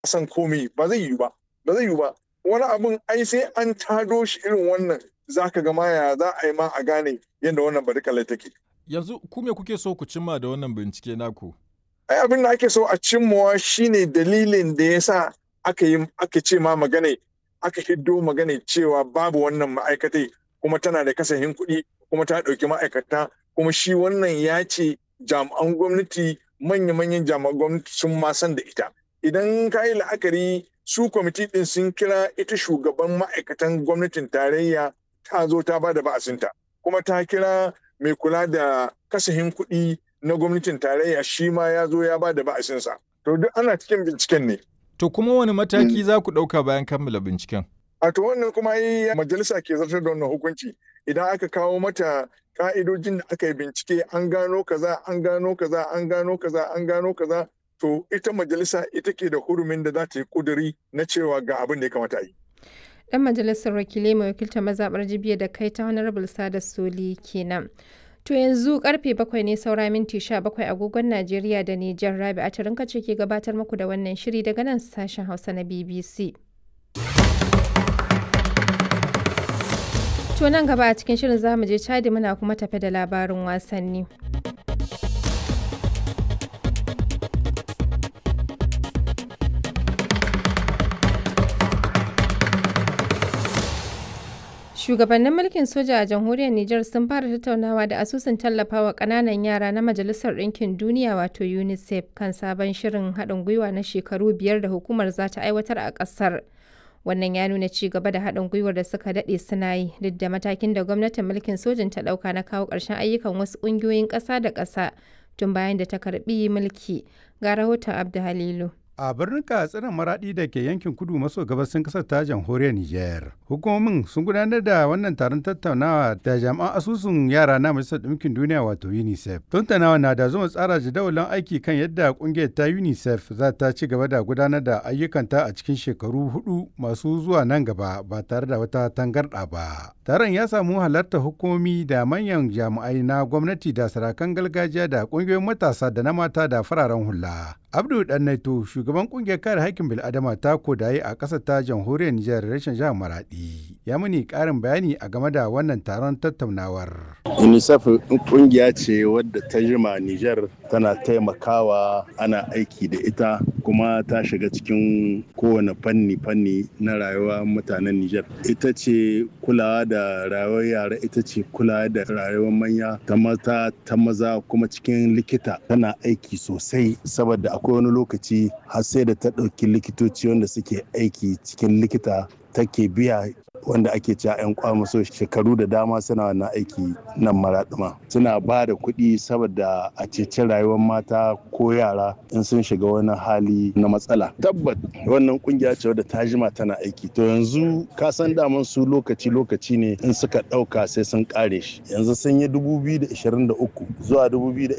san komai ba zai yiwu ba ba zai yiwu ba wani abun ai sai an tado shi irin wannan zaka ga maya za a yi ma a gane yadda wannan barkalai take yanzu ku me kuke so ku cimma da wannan bincike naku ai abin da ake so a cimmawa shine dalilin da ya sa aka yi aka ce ma magana aka hiddo magana cewa babu wannan ma'aikatai kuma tana da kasahin kuɗi kuma ta ɗauki ma'aikata kuma shi wannan ya ce jami'an gwamnati manya-manyan jami'an gwamnati sun ma san da ita idan ka yi la'akari su kwamiti ɗin sun kira ita shugaban ma'aikatan gwamnatin tarayya ta zo ta ba da ba'asinta kuma ta kira mai kula da kasahin kuɗi na gwamnatin tarayya shi ma ya zo ya ba da ba'asinsa to duk ana cikin binciken ne to kuma wani mataki za ku ɗauka bayan kammala binciken a to wannan kuma yi majalisa ke zartar da wannan hukunci idan aka kawo mata ka'idojin da aka yi bincike an gano kaza an gano kaza an gano kaza an gano kaza to ita majalisa ita ke da hurumin da za ta yi kuduri na cewa ga abin da ya kamata a yi dan majalisar wakilai mai wakiltar mazaɓar jibiya da kai ta honorable sada soli kenan to yanzu karfe bakwai ne saura minti sha bakwai agogon najeriya da nijar rabi a tarinka ce ke gabatar muku da wannan shiri daga nan sashen hausa na bbc To nan gaba a cikin shirin zamu je Chadi muna kuma tafe da labarin wasanni. Shugabannin mulkin soja a jamhuriyar Nijar sun fara tattaunawa da asusun tallafawa ƙananan yara na Majalisar Ɗinkin Duniya wato UNICEF kan sabon shirin haɗin gwiwa na shekaru biyar da hukumar za ta aiwatar a ƙasar. wannan ya nuna ci gaba da haɗin gwiwar da suka daɗe suna yi duk da matakin da gwamnatin mulkin sojin ta ɗauka na kawo ƙarshen ayyukan wasu ƙungiyoyin ƙasa da ƙasa tun bayan da ta karɓi mulki ga rahoton abdu halilu a birnin katsinan maradi da ke yankin kudu maso gabasin kasar ta jamhuriyar niger hukumomin sun gudanar da wannan taron tattaunawa da jami'an asusun yara na majalisar ɗinkin duniya wato unicef tattaunawa na da zuma tsara jadawalin aiki kan yadda kungiyar ta unicef za ta ci gaba da gudanar da ayyukanta a cikin shekaru hudu masu zuwa nan gaba ba tare da wata tangarɗa ba taron ya samu halartar hukumomi da manyan jami'ai na gwamnati da sarakan gargajiya da kungiyoyin matasa da na mata da fararen hula abdu dannaito shugaban kungiyar kare haƙƙin bil'adama ta kodaye a ƙasar ta jamhuriyar nijar rashin jihar maradi ya muni ƙarin bayani a game da wannan taron tattaunawar unicef kungiya ce wadda ta jima nijar tana taimakawa ana aiki da ita kuma ta shiga cikin kowane fanni fanni na rayuwa mutanen nijar ita ce kulawa da rayuwar yara ita ce kulawa da rayuwar manya ta mata ta maza kuma cikin likita tana aiki sosai saboda akwai wani lokaci har sai da ta ɗauki likitoci wanda suke aiki cikin likita take biya wanda ake cewa 'yan kwamaso shekaru da dama suna wannan aiki nan maraɗuma suna ba da kuɗi saboda a ceci rayuwar mata ko yara in sun shiga wani hali na matsala tabbat wannan kungiya ce wadda ta jima tana aiki to yanzu ka san daman su lokaci lokaci ne in suka ɗauka sai sun ƙare shi yanzu sun yi 2023 zuwa